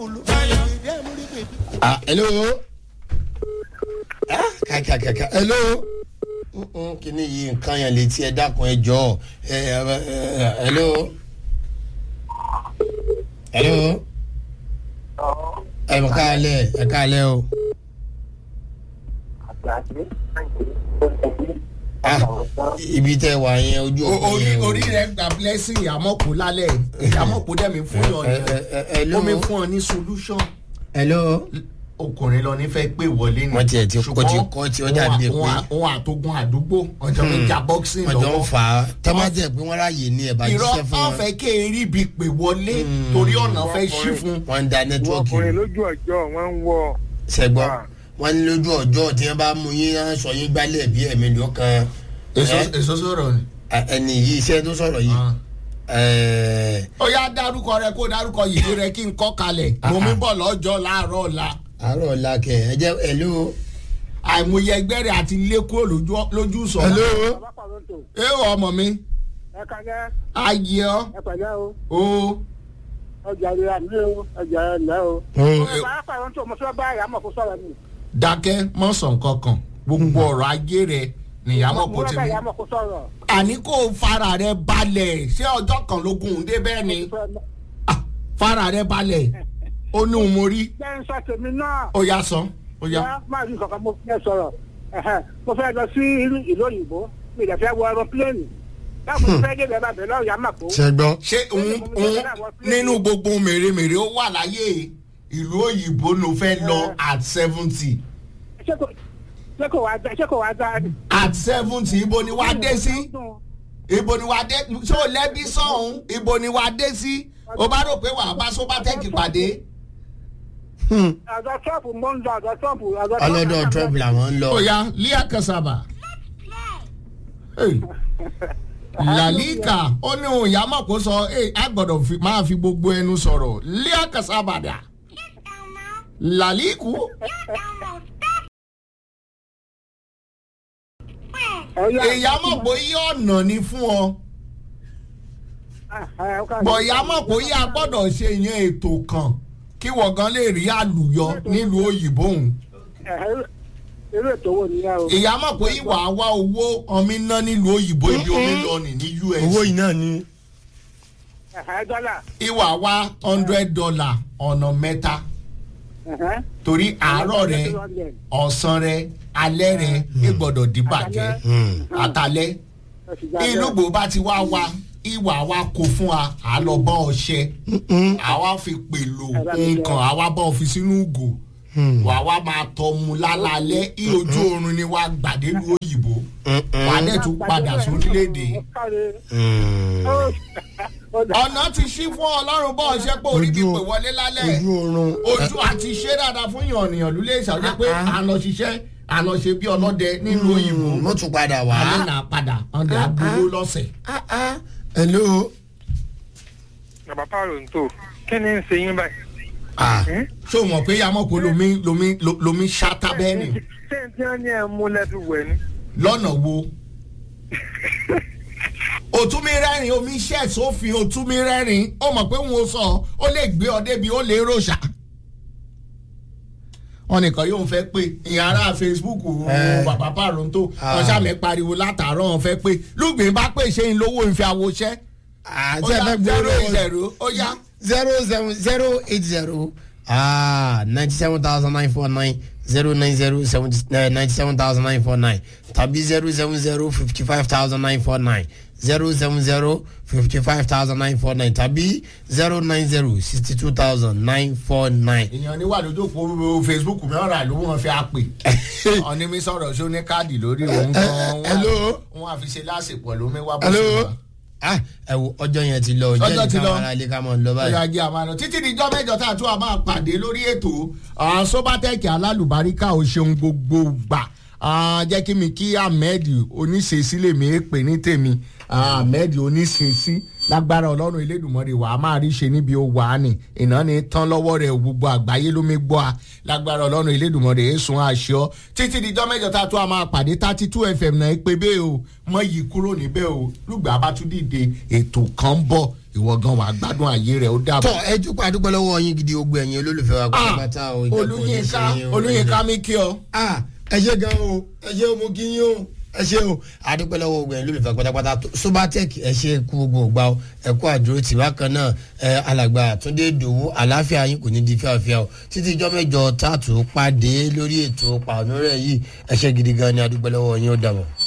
ah hello ah kàkàkàkà hello Mm-mm, kíní yìí nǹkan yẹn létí ẹ dákun ẹ jọ ẹ ẹ ẹ hello hello ẹ mọ káàlẹ ẹ káàlẹ o ah ibi tẹ wà yẹn ojú O- òkú orí yẹn o. orí rẹ gba blessing ìyàmọ̀kú lálẹ́ ìyàmọ̀kú dẹ̀ mi fún yàn ẹ ẹ ẹ ni hello ó mi fún ọ ní solution hello ọkùnrin lọ ní fẹ́ pé wọlé ni Wọ́n tiẹ̀ ti kọ́ ti kọ́ tí ó dàbí pé- òun àtogun àdúgbò ọjọ́ mi jà boxing ọjọ́ ń lọ́wọ́ fà á tọ́mátì ẹ̀ pé wọ́n ráàyè ní ẹ̀ bá irọ́ jíṣẹ́ fún wọn wọn fẹ́ kéèrí bi pè wọlé torí ọ̀nà fẹ́ ṣí fún wọ́n ń da nẹ́tíwọ́ọ̀kì ọkùnrin lójú ọjọ́ wọn ń wọ sẹ́gbọ́n Ah. wọ́n ní lójú ọjọ́ tí wọ́n bá mú yín á sọ yín gbálẹ̀ bí ẹ̀mí ló kan èso ẹ, èso sọ̀rọ̀ ni. ẹni yìí iṣẹ́ tó sọ̀rọ̀ yìí ẹ̀, ó yá dárúkọ rẹ kó dárúkọ yìí rẹ kí n kọ́ kalẹ̀ mo mi bọ̀ lọ́jọ́ láàárọ̀ ọ̀la àárọ̀ ọ̀la kẹ̀ ẹ jẹ́ hello àìmọye ẹgbẹ́ rẹ̀ àti ilé kúrò lójú- lójú sọ. hello ẹ wọ ọmọ mi ẹ kàlẹ́ ayé ọ ẹ pẹ̀lẹ́ o o ọjà rẹ àmì o ọjà rẹ lẹ́ o. Hmm. ẹ bá pàrọ̀ tó mo fẹ́ bá ìyàmọ̀ kó sọ̀rọ̀ mi. dákẹ́ mọ́sàn kankan gbogbo ọ̀rọ̀ ayé rẹ nìyàmọ̀ mo kò fẹ́ ti bá mi. ìyàmọ̀ kó sọ̀rọ̀. àní kò fara rẹ balẹ̀ ṣé ọjọ́ kan ló gùn dé bẹ́ẹ̀ ni Ah, fara rẹ balẹ̀ ó ní òun mo rí jẹ́ ń sọ tèmi náà. ó yá sọ ó yá. Yá, máa rí nǹkan mo fẹ́ sọ̀rọ̀ Ẹ̀hẹ́n, mo fẹ́ lọ sí ìlú- ìlú òyìnbó mi ìdẹ̀ fẹ́ wọ aeroplane báwo ni fẹ́ dé bẹ́ẹ̀ bá bẹ̀rẹ̀ lọ́ọ̀yà mà kó. sẹ́gbọ́n ṣé òun òun nínú gbogbo mèremère ó wà láyé ìlú òyìnbó ló fẹ́ lọ at seventy ṣé kò- ṣé kò wá dá- ṣé kò wá dá ni. at seventy ibo ni wàá dé sí ibo ni wàá dé ṣé o lẹ́bí sọ̀hún ibo ni wàá dé sí o bá rò pé wàá bá sóbátẹ́kì pàdé àjọ trump mo ń lọ àjọ trump àjọ Trump- ọlọ́dọ̀ trump làwọn ń lọ ó yá lia kasaba Hey. lalika ó ní òun ìyá mọ̀ kó sọ "Hey, a gbọ́dọ̀ fi- máa fi gbogbo ẹnu sọ̀rọ̀ lia kasaba dà laliku Ọ̀yá. ìyá mọ̀ bóyá ọ̀nà ni fún ọ. Ah, ah, ó kà- bọ̀yá mọ̀ pé yá gbọ́dọ̀ ṣe yẹn ètò kan kí wọ́n gan lè rí àlùyọ nílùú òyìnbó òun. Ẹ̀hẹ́, irú ètò wo nìyẹn o. ìyá mọ̀ pé ìwà wá owó ọmí ná nílùú òyìnbó ibi omi lọ nì ní us. owó yìí náà ni Ẹ̀hẹ́, dọ́là. ìwà wá hundred dollar ọ̀nà mẹ́ta Ẹ̀hẹ́. torí àárọ̀ rẹ ọ̀sán rẹ alẹ́ rẹ ìgbọ́dọ̀ dìbàjẹ́ àtàlẹ́ ìlú gbò bá ti wá wa ìwà wa kó fún wa à lọ bá ọṣẹ àwa fi pèlò nǹkan àwa bá ọ fi sínú ìgò wà wá máa tọ́ mu lálálẹ́ í ojú oorun ni wàá gbàdélu òyìnbó wà á dẹ̀ tún padà sórílẹ̀-èdè. ọ̀nà ti ṣí fún ọlọ́run bọ́ ọṣẹ́ pé orí bí Ojú- pè wọlé lálẹ́ ojú oorun ojú àti ṣe dáadáa fún yànnìyàn ló lè ṣàjẹ́ pé àlọ́ ṣiṣẹ́ àlọ́ ṣe bí ọlọ́dẹ nílùú òyìnbó mo tún padà wá. alẹ́ náà padà ọ̀dẹ̀ àgbowó lọ́sẹ̀. hello bàbá pààrọ̀ ń tò kí ni ń ṣe yín báyìí. ah ṣé o mọ̀ pé yamọ́kò lomi lomi lo- lomi ṣáta bẹ́ẹ̀ ni ṣé n tí wọ́n ní ẹ̀ mú lẹ́tù wẹ̀ ni. lọ́nà wo. òtúnmí rẹ́rìn omi iṣẹ́ sófin òtúnmí rẹ́rìn ó mọ̀ pé òun ò sọ ó lè gbé ọ débi ó lè ròṣà. wọn nìkan yóò fẹ́ pé ìyá ara facebook Eh. bàbá pàrọ̀ǹtò Ah. wọn sàmì pariwo látàárọ̀ wọn fẹ́ pé lùgbìn bá pè ṣe ń lówó ìfẹ́ àwòṣẹ́. ó àti yá ẹ̀fẹ̀ zero gbòòrò zero ó yá. zero seven zero eight zero ah ninety seven thousand nine four nine zero nine zero seventy ninety seven thousand nine four nine tàbí zero seven zero fifty five thousand nine four nine zero seven zero fifty five thousand nine four nine tàbí zero nine zero sixty two thousand nine four nine. èèyàn ní wà lójú òpó facebook mi ọ̀rọ̀ àlọ́ wọn fi àpè ọ̀ní mi sọ̀rọ̀ ṣó ní káàdì lórí òun gan hello? wọn àfi ṣe lásìpọ̀ lómi wá bó ṣe hello wà. ah ẹ wo ọjọ́ yẹn ti lọ Ọjọ́ ti jẹ́ lọ. ìka ara ilé ká mọ̀ ń lọ báyìí. ọ̀yà ajé àmàlà títí dijọ́ mẹ́jọ tá a tún a máa pàdé lórí ètò ah, sobatec alálùbáríkà ò ṣeun gbogbo gbà Ah, jẹ́ kí mi kí ahmed oníṣẹ́sí lèmi é pè ní tèmi Ah, ahmed oníṣẹ́sí lágbára ọlọ́run elédùnmọ́rẹ́ wàá máa rí ṣe níbi ó wà á nì iná ni tán lọ́wọ́ rẹ̀ gbogbo àgbáyé ló mi gbọ́ a lágbára ọlọ́run elédùnmọ́rẹ́ èsùn àṣọ títí dijọ́ mẹ́jọ tá a tún a máa pàdé thirty two fm náà pé bẹ́ẹ̀ o mọ yìí kúrò níbẹ̀ o lùgbà bá tún dìde ètò kan bọ̀ ìwọ gan wàá gbádùn ayé rẹ ó dàbọ̀. tọ ẹ jókòó àdúgbò lọ́wọ́ yín gidi ogbó ẹ̀yin olólùfẹ́ wa Ah, pátápátá o ìjẹ́pọ̀ olùyínká ní ṣe yín o. olùyínká mi kí ọ. Ah, ẹ ṣe gan o ẹ ṣe o mo kí yín o ẹ ṣe o àdúpẹ́ lọ́wọ́ ogun ẹ̀ lólùfẹ́ pátápátá tó- sobatec ẹ ṣe kú gbogbo ògbà o ẹ kú àdúró tì bákan náà ẹ alàgbà túndé dòwú àláfíà yín kò ní di fíafíà o títí ijọ́ mẹ́jọ tààtù pàdé lórí ètò pàánù rẹ̀ yìí ẹ ṣe gidi gan ni àdúpẹ́ lọ́wọ́ yín ó dàbọ̀.